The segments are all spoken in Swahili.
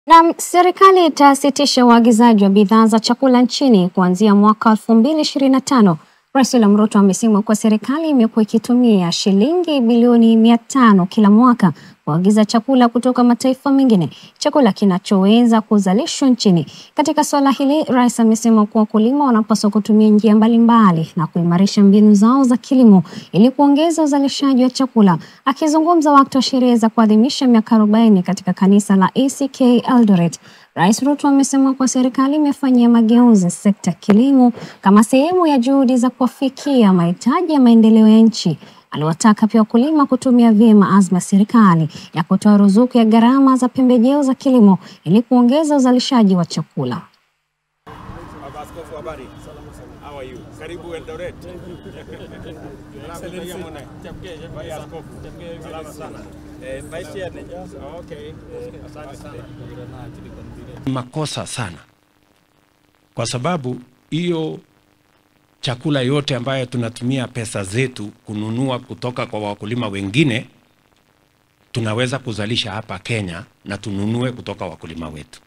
Na serikali itasitisha uagizaji wa bidhaa za chakula nchini kuanzia mwaka 2025. Rais William Ruto amesema kuwa serikali imekuwa ikitumia shilingi bilioni mia tano kila mwaka kuagiza chakula kutoka mataifa mengine, chakula kinachoweza kuzalishwa nchini. Katika suala hili, rais amesema kuwa wakulima wanapaswa kutumia njia mbalimbali na kuimarisha mbinu zao za kilimo ili kuongeza uzalishaji wa chakula. Akizungumza wakati wa sherehe za kuadhimisha miaka 40 katika kanisa la ACK Eldoret, Rais Ruto amesema kuwa serikali imefanyia mageuzi sekta ya kilimo kama sehemu ya juhudi za kuwafikia mahitaji ya maendeleo ya nchi. Aliwataka pia wakulima kutumia vyema azma ya serikali ya kutoa ruzuku ya gharama za pembejeo za kilimo ili kuongeza uzalishaji wa chakula. Baba Askofu, habari? How are you? Karibu Eldoret. Excellency. Baba Askofu. Salama sana. Eh, Vice Chair ni- Okay. Eh, Asante sana. makosa sana, kwa sababu hiyo chakula yote ambayo tunatumia pesa zetu kununua kutoka kwa wakulima wengine tunaweza kuzalisha hapa Kenya na tununue kutoka wakulima wetu.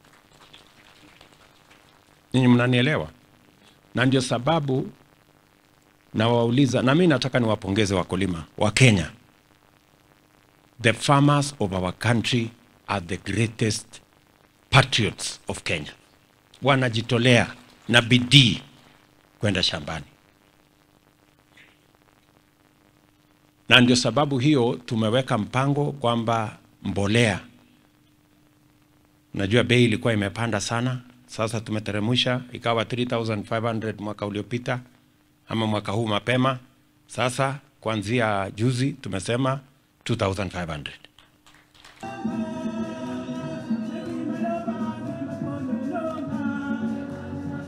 Ninyi mnanielewa? Na ndio sababu nawauliza, na mimi nataka niwapongeze wakulima wa Kenya. The farmers of our country are the greatest patriots of Kenya. Wanajitolea na bidii kwenda shambani, na ndio sababu hiyo tumeweka mpango kwamba mbolea, najua bei ilikuwa imepanda sana, sasa tumeteremsha ikawa 3500 mwaka uliopita ama mwaka huu mapema. Sasa kuanzia juzi tumesema 2500.